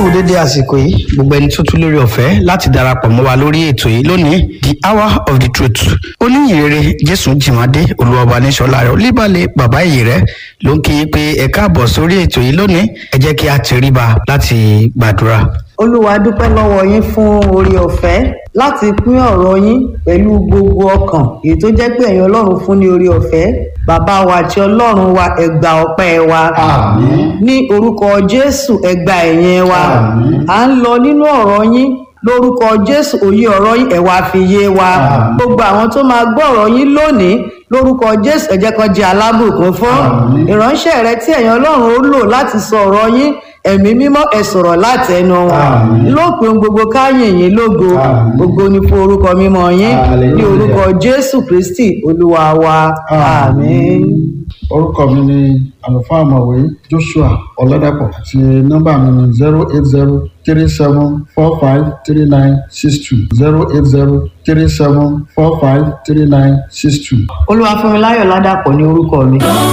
dédé àsìkò yìí gbogbo ẹni tó tún lórí ọ̀fẹ́ láti darapọ̀ mọ́ wa lórí ètò yìí lónìí the hour of the truth oníyìnrere jésù jìmọ̀dé olùwàbà níṣọ́lá rẹ̀ olíbalẹ̀ bàbá ìyè rẹ̀ ló ń kí i pé ẹ káàbọ̀ sórí ètò yìí lónìí ẹ jẹ́ kí a tẹríba láti gbàdúrà. olúwa dúpẹ́ lọ́wọ́ yín fún orí ọ̀fẹ́ láti pín ọ̀rọ̀ yín pẹ̀lú gbogbo ọkàn èyí tó jẹ́ pé ẹ̀yin ọlọ́run fún ní orí ọ̀fẹ́ bàbá wa àti ọlọ́run wa ẹgbà ọpẹ́ wa Àmín. ní orúkọ jésù ẹgbà ẹ̀yìn wa Àmín. à ń lọ nínú ọ̀rọ̀ yín lórúkọ jésù òye ọ̀rọ̀ yín ẹ̀wà fi yé wa Àmín. gbogbo àwọn tó máa gbọ́ ọ̀rọ̀ yín lónìí lórúkọ jésù ẹ jẹ́ kan jẹ́ alábùkún fún Àmín. ìránṣẹ́ rẹ tí ẹ̀yin ọlọ́run ó lò láti sọ ọ̀rọ̀ yín ẹ̀mí mímọ́ ẹ sọ̀rọ̀ láti ẹnu wọn Àmín. lópin gbogbo káyìn yín lógo Àmín. gbogbo ní fún orúkọ mímọ́ yín ní Hallelujah. orúkọ jésù kristi olúwa wa àmín. orúkọ mi ni àlùfáà ọ̀mọ̀wé joshua ọ̀làdàpọ̀ àti nọ́mbà mi ni zero eight zero three seven four five three nine six two zero eight zero three seven four five three nine six two. olúwa fún mi láyọ̀ ládàpọ̀ ní orúkọ mi.